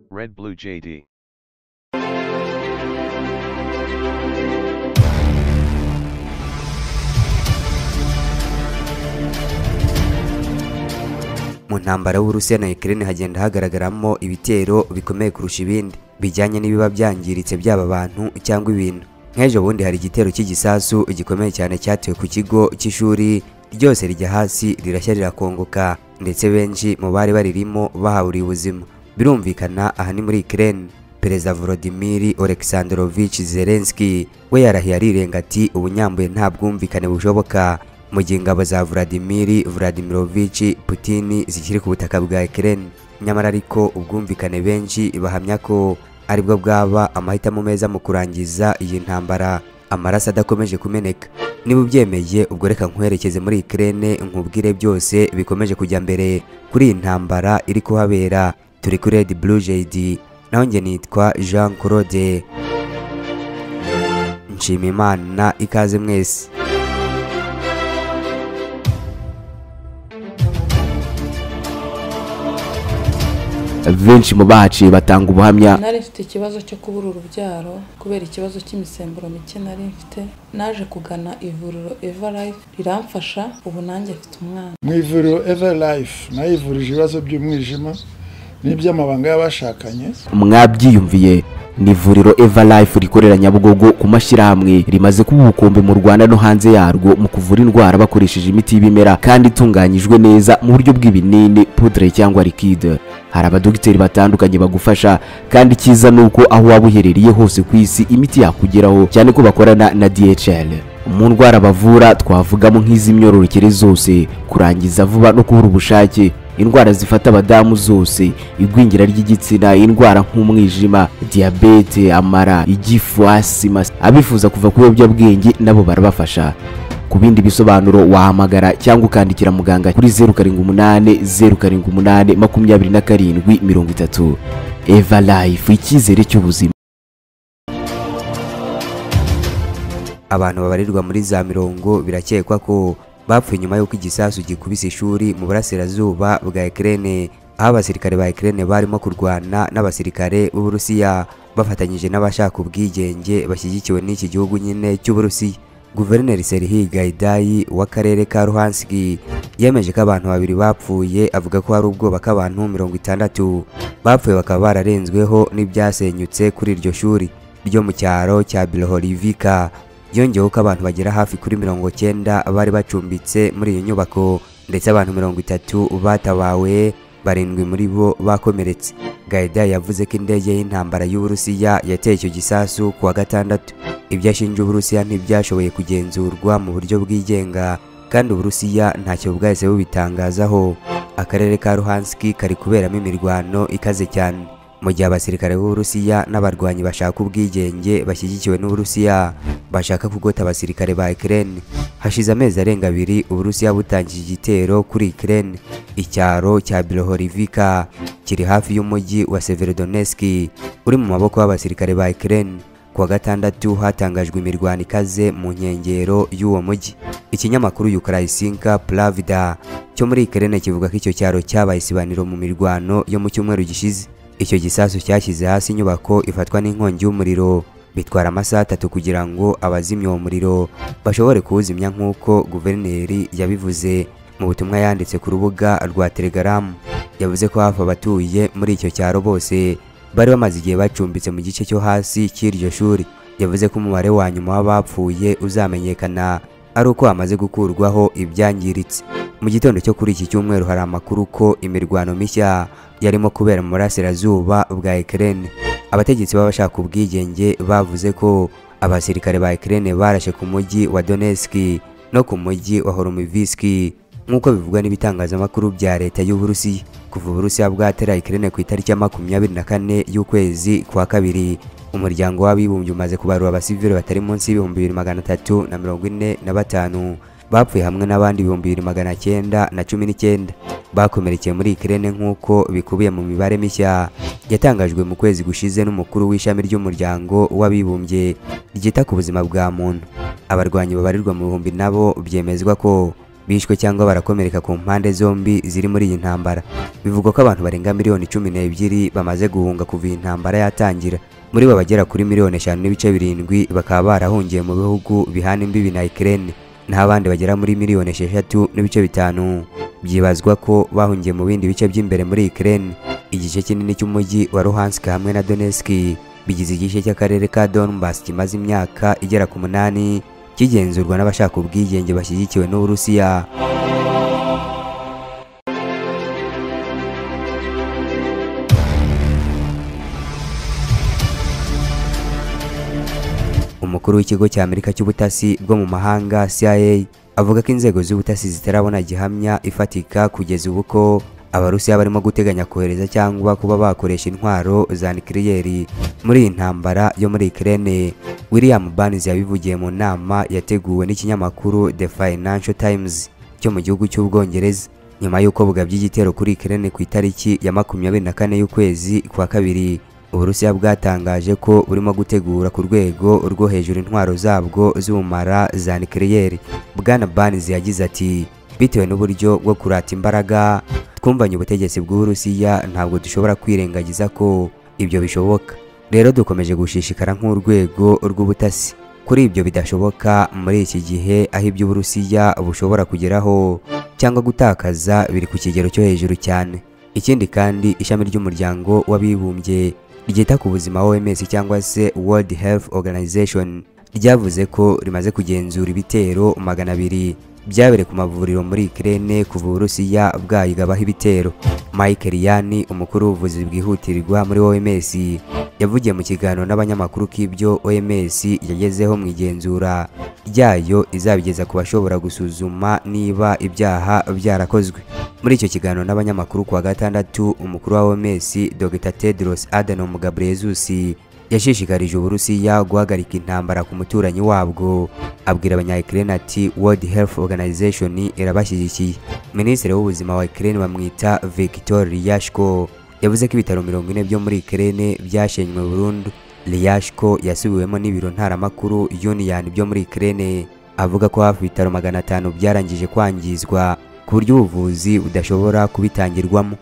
Red Blue JD. mu ntambara w'Uburusiya na Ukraine hagenda hagaragaramo ibitero bikomeye kurusha ibindi bijyanye n'ibiba byangiritse byaba abantu cyangwa ibintu nk'ejo bundi hari igitero cy'igisasu gikomeye cyane cyatewe ku kigo cy'ishuri ryose rijya hasi rirashya rirakongoka ndetse benshi mu bari baririmo bahaburiye ubuzima birumvikana aha ni muri Ukraine Perezida Volodymyr Oleksandrovich Zelensky we yarahiye arirenga ati ubunyambuye nta bwumvikane bushoboka mu gihe ingabo za Vladimir Vladimirovich Putin zikiri ku butaka bwa Ukraine nyamara ariko ubwumvikane benshi bahamya ko aribwo bwaba amahitamo meza mu kurangiza iyi ntambara amaraso adakomeje kumeneka niba ubyemeye ubwo reka nkwerekeze muri Ukraine nkubwire byose bikomeje kujya mbere kuri iyi ntambara iri kuhabera turi kuri Red Blue JD naho njye nitwa Jean Claude Nshimimana ikaze mwese benshi mu bahaciye batanga ubuhamya nari mfite ikibazo cyo kubura urubyaro kubera ikibazo cy'imisemburo mike nari mfite naje kugana ivuriro evarayifu riramfasha ubu nanjye mfite umwana mu ivuriro everayifu nayivurije ibibazo by'umwijima n'iby'amabanga y'abashakanye mwabyiyumviye ni ivuriro eva life rikorera nyabugogo ku mashyirahamwe rimaze kuba ubukombe mu rwanda no hanze yarwo mu kuvura indwara bakoresheje imiti y'ibimera kandi itunganyijwe neza mu buryo bw'ibinini pudre cyangwa likide hari abadogiteri batandukanye bagufasha kandi icyiza ni uko aho waba uherereye hose ku isi imiti yakugeraho cyane ko bakorana na dhl mu ndwara bavura twavugamo nk'iz'imyororokere zose kurangiza vuba no kubura ubushake indwara zifata abadamu zose igwingira ry'igitsina indwara nk'umwijima diyabete amara igifu asima abifuza kuva ku biyobyabwenge nabo barabafasha ku bindi bisobanuro wahamagara cyangwa ukandikira muganga kuri zeru karindwi umunani zeru karindwi umunani makumyabiri na karindwi mirongo itatu eva life icyizere cy'ubuzima abantu babarirwa muri za mirongo birakekwa ko bapfuye nyuma y'uko igisasu gikubise ishuri mu burasirazuba bwa Ukraine aho abasirikare ba Ukraine barimo kurwana n'abasirikare b'Uburusiya bafatanyije n'abashaka ubwigenge bashyigikiwe n'iki gihugu nyine cy'Uburusiya Guverineri Serhiy Gaidayi w'akarere ka Luhansk yemeje ko abantu babiri bapfuye avuga ko hari ubwoba ko abantu mirongo itandatu bapfuye bakaba bararenzweho n'ibyasenyutse kuri iryo shuri ryo mu cyaro cya Bilohorivika yongeyeho ko abantu bagera hafi kuri mirongo cyenda bari bacumbitse muri iyo nyubako ndetse abantu mirongo itatu batabawe barindwi muri bo bakomeretse gaida yavuze ko indege y'intambara y'uburusiya yateye icyo gisasu ku wa gatandatu ibyo ashinja uburusiya ntibyashoboye kugenzurwa mu buryo bwigenga kandi uburusiya ntacyo bwahise bubitangazaho akarere ka ruhanski kari kuberamo imirwano ikaze cyane mu gihe abasirikare b'uburusiya n'abarwanyi bashaka ubwigenge bashyigikiwe n'uburusiya bashaka kugota abasirikare ba Ukraine hashize amezi arenga abiri uburusiya butangije igitero kuri Ukraine icyaro cya Bilohorivika kiri hafi y'umujyi wa Severodonetsk uri mu maboko y'abasirikare ba Ukraine kuwa gatandatu hatangajwe imirwano ikaze mu nkengero y'uwo mujyi ikinyamakuru Ukraisinka Pravda cyo muri Ukraine kivuga ko icyo cyaro cyabaye isibaniro mu mirwano yo mu cyumweru gishize icyo gisasu cyashyize hasi inyubako ifatwa n'inkongi y'umuriro bitwara amasaha atatu kugira ngo abazimya uwo muriro bashobore kuwuzimya nk'uko guverineri yabivuze mu butumwa yanditse ku rubuga rwa telegaramu yavuze ko hafi abatuye muri icyo cyaro bose bari bamaze igihe bacumbitse mu gice cyo hasi cy'iryo shuri yavuze ko umubare wa nyuma w'abapfuye uzamenyekana ari uko hamaze gukurwaho ibyangiritse mu gitondo cyo kuri iki cyumweru hari amakuru ko imirwano mishya yarimo kubera mu burasirazuba bwa Ukraine abategetsi b'abashaka ubwigenge bavuze ko abasirikare ba Ukraine barashe ku mujyi wa Donetsk no ku mujyi wa Hormyzsk nk'uko bivugwa n'ibitangazamakuru bya leta y'Uburusiya kuva Uburusiya bwatera Ukraine ku itariki ya makumyabiri na kane y'ukwezi kwa kabiri umuryango w'abibumbye umaze kubarura abasivili batari munsi y'ibihumbi bibiri magana atatu na mirongo ine na batanu bapfuye hamwe n'abandi ibihumbi bibiri magana cyenda na cumi n'icyenda bakomerekeye muri Ukraine nk'uko bikubiye mu mibare mishya yatangajwe mu kwezi gushize n'umukuru w'ishami ry'umuryango w'abibumbye ryita ku buzima bwa muntu abarwanyi babarirwa mu bihumbi nabo byemezwa ko bishwe cyangwa barakomereka ku mpande zombi ziri muri iyi ntambara bivugwa ko abantu barenga miliyoni cumi n'ebyiri bamaze guhunga kuva iyi ntambara yatangira muri bo abagera kuri miliyoni eshanu n'ibice birindwi bakaba barahungiye mu bihugu bihana imbibi na Ukraine naho abandi bagera muri miliyoni esheshatu n'ibice bitanu byibazwa ko bahungiye mu bindi bice by'imbere muri Ukraine igice kinini cy'umujyi wa Luhansk hamwe na Donetsk bigize igice cy'akarere ka Donbas kimaze imyaka igera ku munani kigenzurwa n'abashaka ubwigenge bashyigikiwe n'Uburusiya umukuru w'ikigo cya Amerika cy'ubutasi bwo mu mahanga CIA avuga ko inzego z'ubutasi zitarabona gihamya ifatika kugeza ubu ko Abarusiya barimo guteganya kohereza cyangwa kuba bakoresha intwaro za nuclear muri iyi ntambara yo muri Ukraine. William Burns yabivugiye mu nama yateguwe n'ikinyamakuru The Financial Times cyo mu gihugu cy'Ubwongereza nyuma y'uko bugabye igitero kuri Ukraine ku itariki ya makumyabiri na kane y'ukwezi kwa kabiri. Uburusiya bwatangaje ko burimo gutegura ku rwego rwo hejuru intwaro zabwo z'ubumara za nuclear. Bwana Burns yagize ati bitewe n'uburyo bwo kurata imbaraga twumvanye ubutegetsi bw'Uburusiya ntabwo dushobora kwirengagiza ko ibyo bishoboka rero dukomeje gushishikara nk'urwego rw'ubutasi kuri ibyo bidashoboka muri iki gihe aho iby'Uburusiya bushobora kugeraho cyangwa gutakaza biri ku kigero cyo hejuru cyane ikindi kandi ishami ry'umuryango w'abibumbye ryita ku buzima OMS cyangwa se World Health Organization ryavuze ko rimaze kugenzura ibitero magana abiri byabere ku mavuriro muri Ukraine kuva Uburusiya bwayigabaho ibitero. Michael Yani, umukuru w'ubuvuzi bwihutirwa muri OMS, yavugiye mu kiganiro n'abanyamakuru ko ibyo OMS yagezeho mu igenzura ryayo izabigeza ku bashobora gusuzuma niba ibyaha byarakozwe. Muri icyo kiganiro n'abanyamakuru kuwa gatandatu, umukuru wa OMS Dr. Tedros Adhanom Ghebreyesus yashishikarije Uburusiya guhagarika intambara ku muturanyi wabwo abwira abanyayikirene ati World Health Organization irabashyigikiye minisitiri w'ubuzima wa Ukraine bamwita Victor Ryashko yavuze ko ibitaro mirongo ine byo muri Ukraine byashenywe burundu Ryashko yasubiwemo n'ibiro ntaramakuru Union byo muri Ukraine avuga ko hafi ibitaro magana atanu byarangije kwangizwa ku buryo ubuvuzi budashobora kubitangirwamo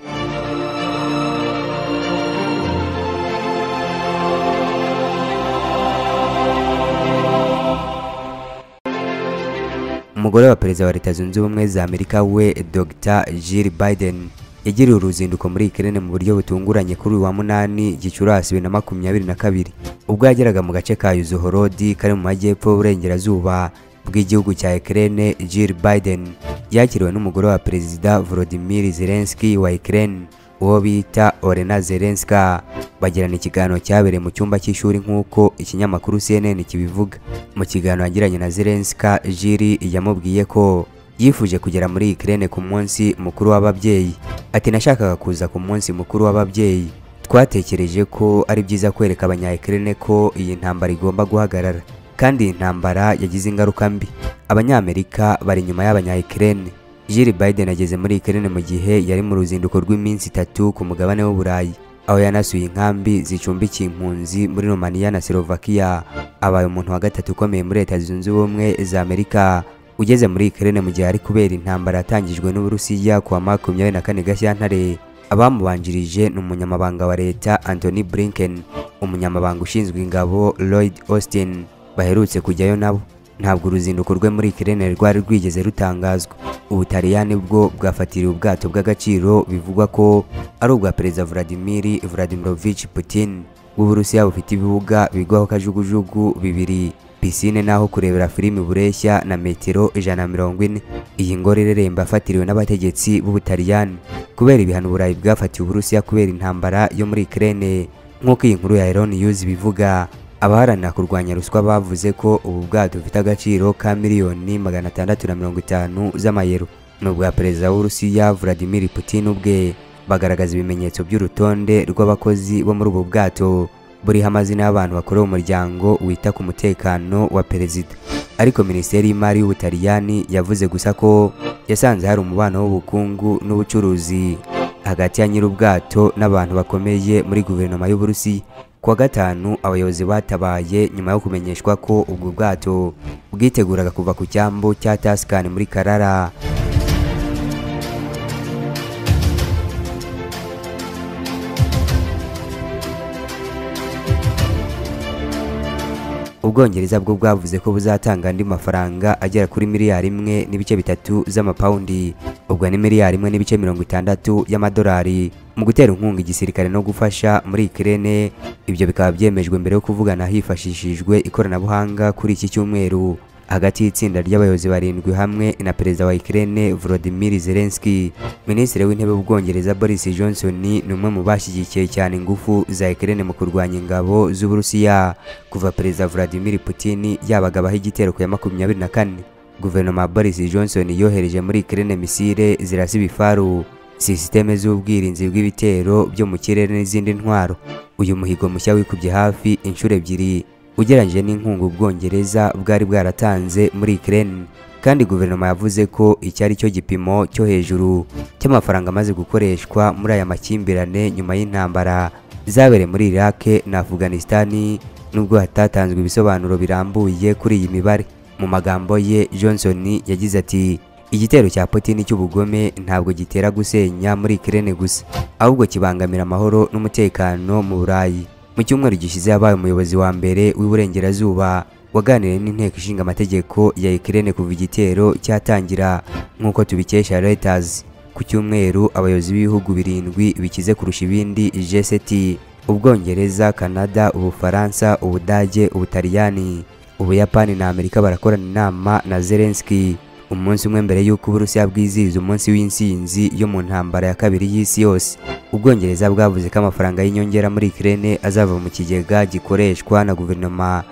umugore wa perezida wa leta zunze ubumwe za amerika we dr jill biden yagiriye uruzinduko muri ikirere mu buryo butunguranye kuri uyu wa munani gicurasi bibiri na makumyabiri na kabiri ubwo yageraga mu gace ka yuzuhorodi kari mu majyepfo y'uburengerazuba bw'igihugu cya ikirere jill biden yakiriwe n'umugore wa perezida volodimir zelensky wa ikirere uwo bita orena zelenska bagirana ikiganiro cyabereye mu cyumba cy'ishuri nk'uko ikinyamakuru CNN kibivuga mu kiganiro yagiranye na Zelenska Jiri yamubwiye ko yifuje kugera muri Ukraine ku munsi mukuru w'ababyeyi ati nashakaga kuza ku munsi mukuru w'ababyeyi twatekereje ko ari byiza kwereka abanyayikirene ko iyi ntambara igomba guhagarara kandi iyi ntambara yagize ingaruka mbi abanyamerika bari inyuma y'abanyayikirene Jill Biden ageze muri Ukraine mu gihe yari mu ruzinduko rw'iminsi itatu ku mugabane w'Uburayi aho yanasuye inkambi zicumbikiye impunzi muri Romania na Slovakia abaye umuntu wa gatatu ukomeye muri Leta Zunze Ubumwe za Amerika ugeze muri Ukraine mu gihe ari kubera intambara yatangijwe n'Uburusiya kuwa makumyabiri na kane Gashyantare abamubanjirije ni umunyamabanga wa leta Anthony Blinken umunyamabanga ushinzwe ingabo Lloyd Austin baherutse kujyayo nabo ntabwo uruzinduko rwe muri Ukraine rwari rwigeze rutangazwa ubutaliyani bwo bwafatiriwe ubwato bw'agaciro bivugwa ko ari ubwa perezida Vladimir Vladimirovich Putin w'Uburusiya bufite ibibuga bigwaho kajugujugu bibiri pisine n'aho kurebera filimi bureshya na metero ijana na mirongo ine iyi ngoro ireremba yafatiriwe n'abategetsi b'ubutaliyani kubera ibihano uburayi bwafatiwe Uburusiya kubera intambara yo muri Ukraine nk'uko iyi nkuru ya Iron News bivuga abaharanira kurwanya ruswa bavuze ko ubu bwato bufite agaciro ka miliyoni magana atandatu na mirongo itanu z'amayero ni ubwa perezida w'urusiya Vladimir Putin ubwe bagaragaza ibimenyetso by'urutonde rw'abakozi bo muri ubu bwato buriho amazina y'abantu bakorera umuryango wita ku mutekano wa perezida ariko minisiteri y'imari y'ubutaliyani yavuze gusa ko yasanze hari umubano w'ubukungu n'ubucuruzi hagati ya nyir'ubwato n'abantu bakomeye muri guverinoma y'uburusiya kuwa gatanu abayobozi batabaye nyuma yo kumenyeshwa ko ubwo bwato bwiteguraga kuva ku cyambu cya Tasikani muri Karara ubwongereza bwo bwavuze ko buzatanga andi mafaranga agera kuri miliyari imwe n'ibice bitatu z'amapawundi ubwo ni miliyari imwe n'ibice mirongo itandatu y'amadolari mu gutera inkunga igisirikare no gufasha muri ikirere ibyo bikaba byemejwe mbere yo kuvugana hifashishijwe ikoranabuhanga kuri iki cyumweru hagati y'itsinda ry'abayobozi barindwi hamwe na perezida wa Ukraine Volodymyr Zelensky. Minisitiri w'intebe w'Ubwongereza Boris Johnson ni umwe mu bashyigikiye cyane ingufu za Ukraine mu kurwanya ingabo z'Uburusiya kuva perezida Vladimir Putin yabagabaho igitero ku ya makumyabiri na kane. Guverinoma ya Boris Johnson yohereje muri Ukraine misile zirasa ibifaru, sisiteme z'ubwirinzi bw'ibitero byo mu kirere n'izindi ntwaro. Uyu muhigo mushya wikubye hafi inshuro ebyiri ugereranyije n'inkunga ubwongereza bwari bwaratanze muri Ukraine kandi guverinoma yavuze ko iki ari cyo gipimo cyo hejuru cy'amafaranga amaze gukoreshwa muri aya makimbirane nyuma y'intambara zabereye muri Iraq na Afghanistan nubwo hatatanzwe ibisobanuro birambuye kuri iyi mibare mu magambo ye Johnson yagize ati igitero cya Putin cy'ubugome ntabwo gitera gusenya muri Ukraine gusa ahubwo kibangamira amahoro n'umutekano mu Burayi mu cyumweru gishize yabaye umuyobozi wa mbere w'iburengerazuba waganiriye n'inteko ishinga amategeko ya Ukraine kuva igitero cyatangira nk'uko tubikesha Reuters ku cyumweru abayobozi b'ibihugu birindwi bikize kurusha ibindi G7 Ubwongereza, Canada, Ubufaransa, Ubudage, Ubutaliyani, Ubuyapani na Amerika barakorana inama na Zelensky umunsi umwe mbere y'uko Uburusiya bwizihiza umunsi w'intsinzi yo mu ntambara ya kabiri y'isi yose. Ubwongereza bwavuze ko amafaranga y'inyongera muri Ukraine azava mu kigega gikoreshwa na guverinoma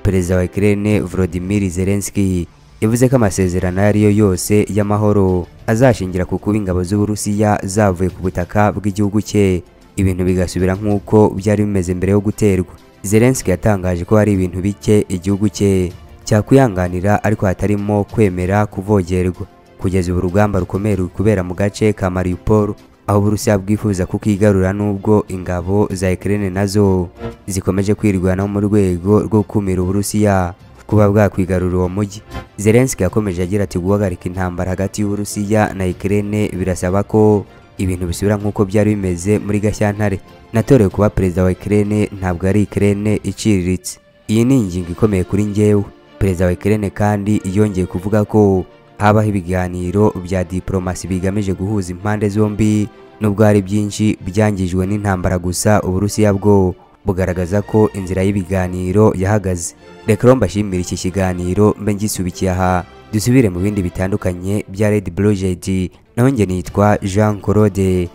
Perezida wa Ukraine Volodymyr Zelensky yavuze ko amasezerano ayo ari yo yose y'amahoro azashingira ku kuba ingabo z'Uburusiya zavuye ku butaka bw'igihugu cye ibintu bigasubira nk'uko byari bimeze mbere yo guterwa Zelensky yatangaje ko hari ibintu bike igihugu cye cyakwihanganira ariko hatarimo kwemera kuvogerwa kugeza ubu urugamba rukomeye ruri kubera mu gace ka Mariupol aho Uburusiya bwifuza kukigarura nubwo ingabo za Ukraine nazo zikomeje kwirwanaho mu rwego rwo gukumira Uburusiya kuba bwakwigarura uwo mujyi Zelensky yakomeje agira ati guhagarika intambara hagati y'Uburusiya na Ukraine birasaba ko ibintu bisubira nk'uko byari bimeze muri Gashyantare natorewe kuba perezida wa Ukraine ntabwo ari Ukraine iciriritse iyi ni ingingo ikomeye kuri njyewe perezida wa Ukraine kandi yongeye kuvuga ko habaho ibiganiro bya diplomasi bigamije guhuza impande zombi nubwo hari byinshi byangijwe n'intambara gusa Uburusiya bwo bugaragaza ko inzira y'ibiganiro yahagaze reka rero mbashimire iki kiganiro mbe ngisubikiye aha dusubire mu bindi bitandukanye bya Red Project naho njye nitwa Jean Claude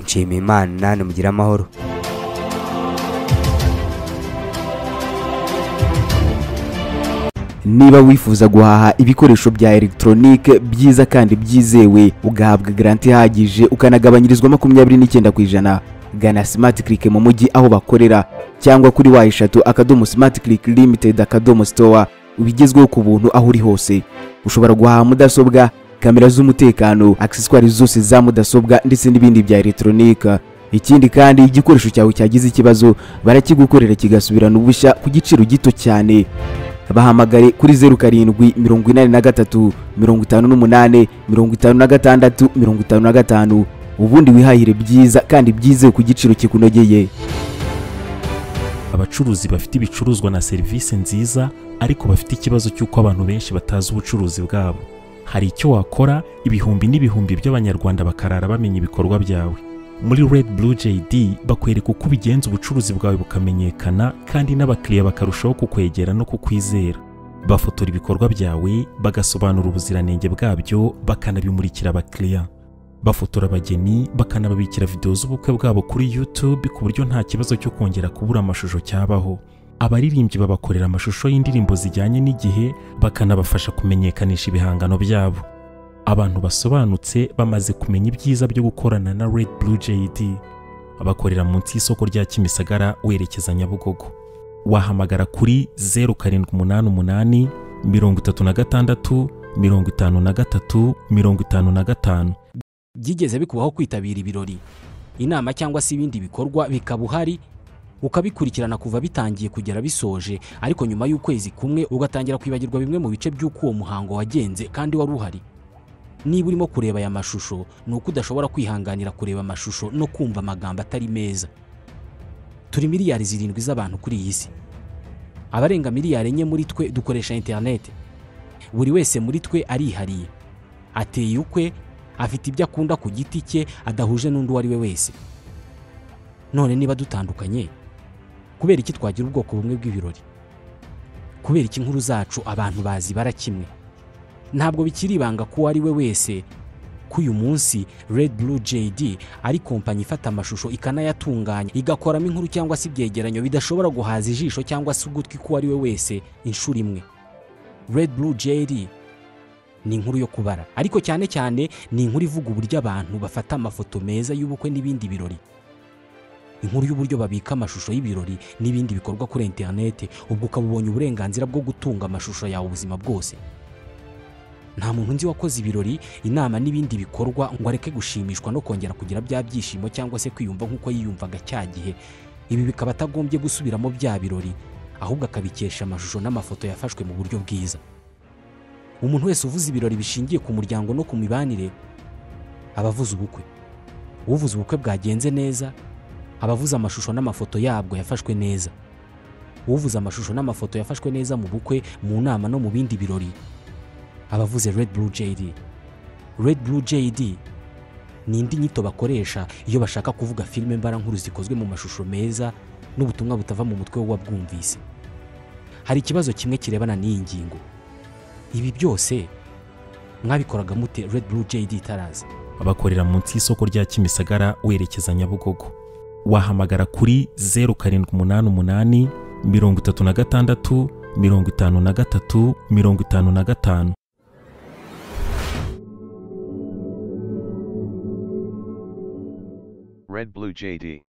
nshimiyimana nimugire amahoro niba wifuza guhaha ibikoresho bya elegitoronike byiza kandi byizewe ugahabwa garanti ihagije ukanagabanyirizwa makumyabiri n'icyenda ku ijana gana simati kirike mu mujyi aho bakorera cyangwa kuri wa eshatu akadomo simati kirike limitedi akadomo sitowa ubigezweho ku buntu aho uri hose ushobora guhaha mudasobwa kamera z'umutekano akiseswari zose za mudasobwa ndetse n'ibindi bya elegitoronike ikindi kandi igikoresho cyawe cyagize ikibazo barakigukorera kigasubirana ubushya ku giciro gito cyane bahamagare kuri zeru karindwi mirongo inani na gatatu mirongo itanu n'umunani mirongo itanu na gatandatu mirongo itanu na gatanu ubundi wihahire byiza kandi byizewe ku giciro kikunogeye abacuruzi bafite ibicuruzwa na serivisi nziza ariko bafite ikibazo cy'uko abantu benshi batazi ubucuruzi bwabo hari icyo wakora ibihumbi n'ibihumbi by'abanyarwanda bakarara bamenya ibikorwa byawe muri red blue jd bakwereka uko ubigenza ubucuruzi bwawe bukamenyekana kandi n'abakiriya bakarushaho kukwegera no kukwizera bafotora ibikorwa byawe bagasobanura ubuziranenge bwabyo bakanabimurikira abakiriya bafotora abageni bakanababikira videwo z'ubukwe bwabo kuri youtube ku buryo nta kibazo cyo kongera kubura amashusho cyabaho abaririmbyi babakorera amashusho y'indirimbo zijyanye n'igihe bakanabafasha kumenyekanisha ibihangano byabo abantu basobanutse bamaze kumenya ibyiza byo gukorana na red blue jd bakorera munsi y'isoko rya kimisagara werekeza nyabugogo wahamagara kuri zeru karindwi umunani umunani mirongo itatu na gatandatu mirongo itanu na gatatu mirongo itanu na gatanu byigeze bikubaho kwitabira ibirori inama cyangwa se ibindi bikorwa bikaba uhari ukabikurikirana kuva bitangiye kugera bisoje ariko nyuma y'ukwezi kumwe ugatangira kwibagirwa bimwe mu bice by'uko uwo muhango wagenze kandi wari uhari niba urimo kureba aya mashusho ni uko udashobora kwihanganira kureba amashusho no kumva amagambo atari meza turi miliyari zirindwi z'abantu kuri iyi si abarenga miliyari enye muri twe dukoresha interineti buri wese muri twe arihariye ateye ukwe afite ibyo akunda ku giti cye adahuje n'undi uwo ari we wese none niba dutandukanye kubera iki twagira ubwoko bumwe bw'ibirori kubera iki inkuru zacu abantu bazibara kimwe ntabwo bikiri ibanga ko uwo ari we wese ko uyu munsi red blue jd ari kompanyi ifata amashusho ikanayatunganya igakoramo inkuru cyangwa se ibyegeranyo bidashobora guhaza ijisho cyangwa se ugutwi k'uwo ari we wese inshuro imwe red blue jd ni inkuru yo kubara ariko cyane cyane ni inkuru ivuga uburyo abantu bafata amafoto meza y'ubukwe n'ibindi birori inkuru y'uburyo babika amashusho y'ibirori n'ibindi bikorwa kuri interineti ubwo ukaba ubonye uburenganzira bwo gutunga amashusho yawe ubuzima bwose nta muntu nzi wakoze ibirori inama n'ibindi bikorwa ngo areke gushimishwa no kongera kugira bya byishimo cyangwa se kwiyumva nk'uko yiyumvaga cya gihe ibi bikaba atagombye gusubiramo bya birori ahubwo akabikesha amashusho n'amafoto yafashwe mu buryo bwiza umuntu wese uvuze ibirori bishingiye ku muryango no ku mibanire aba avuze ubukwe uvuze ubukwe bwagenze neza aba avuze amashusho n'amafoto yabwo yafashwe neza uvuze amashusho n'amafoto yafashwe neza mu bukwe mu nama no mu bindi birori abavuze red blue jd red blue jd ni indi nyito bakoresha iyo bashaka kuvuga filime mbarankuru zikozwe mu mashusho meza n'ubutumwa butava mu mutwe w'uwabwumvise hari ikibazo kimwe kirebana n'iyi ngingo ibi byose mwabikoraga mute red blue jd itaraza bakorera munsi y'isoko rya kimisagara werekeza nyabugogo wahamagara kuri zeru karindwi umunani umunani mirongo itatu na gatandatu mirongo itanu na gatatu mirongo itanu na gatanu Red Blue JD.